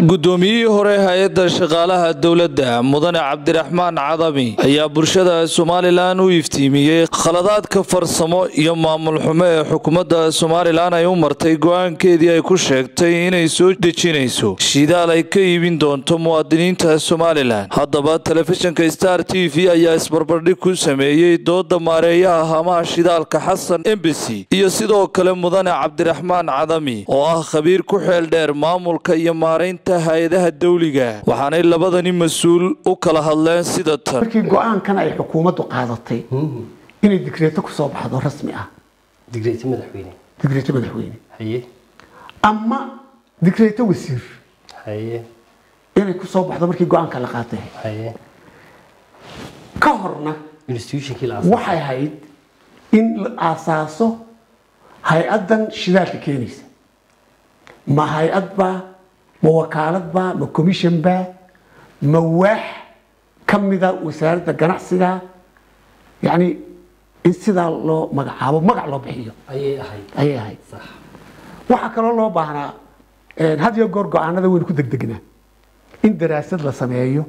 guddoomiyihii hore hay-adda shaqaalaha dowladda mudane cabdiraxmaan cadami ayaa bulshada somalilan u iftiimiyey khaladaadka farsamo iyo maamul xumo ee xukuumadda somalilan ay u martay go-aankeedii ay ku sheegtay inay soo dejinayso shidaal ay ka iibin doonto muwaadiniinta somalilan haddaba telefishinka star t v ayaa isbarbardhig ku sameeyey dooda maareeyaha hamaha shidaalka xasan embasi iyo sidoo kale mudane cabdiraxmaan cadami oo ah khabiir ku xeel dheer maamulka iyo maaraynta hay-adaha dawliga waxaanay labadani mas-uul u kala hadleen sida tan markii go-aankan ay xukuumaddu qaadatay inay digreeto ku soo baxdo rasmi ah digreeto madaxweyne digreeto madaxweyne haye ama digreeto wasiir haye inay ku soo baxdo markii go-aanka la qaatay haye ka horna institutionkii la waxay ahayd in la aasaaso hay-addan shidaalka keenaysa ma hay-ad baa ma wakaalad baa ma commission baa ma waax ka mida wasaaradda ganacsiga yacni in sidaa loo magacaabo magac loo bixiyo ayay ahayd ayay ahayd sax waxaa kaloo loo baahnaa had iyo goor go-aanada waynu ku degdegnaa in daraasad la sameeyo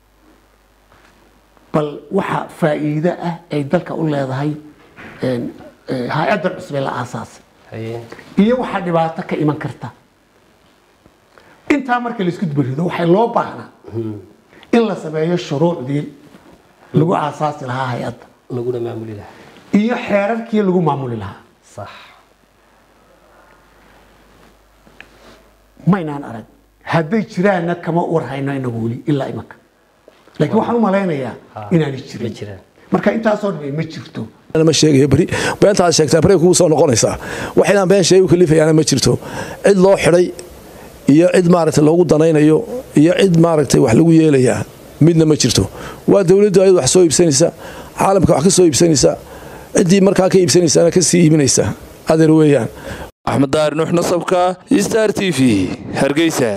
bal waxa faa'iido ah ay dalka u leedahay hay-addan cusbee la aasaasay haye iyo waxaa dhibaato ka iman karta intaa marka laisku dubarido waxay loo baahnaa in la sameeyo shuruucdii lagu aasaasi lahaa hay-adda laguna maamuli lahaa iyo xeerarkii lagu maamuli lahaa sax maynaan arag hadday jiraanna kama warhayno inagu weli ilaa imanka laakiin waxaan u malaynayaa inaanay ma jirin jiraan marka intaasoo dhan ma jirto ma sheegayo beri beentaad sheegtaa beri kugu soo noqonaysaa wax inaan been sheegu kalifayaana ma jirto cid loo xidhay iyo cid maaragtay loogu danaynayo iyo cid maaragtay wax lagu yeelayaa midna ma jirto waa dowladdu ayad wax soo iibsanaysa caalamka wax ka soo iibsanaysa ciddii markaa ka iibsanaysaana ka sii iibinaysa adeer weeyaan axmed daar nuux nasabka star t v hargeysa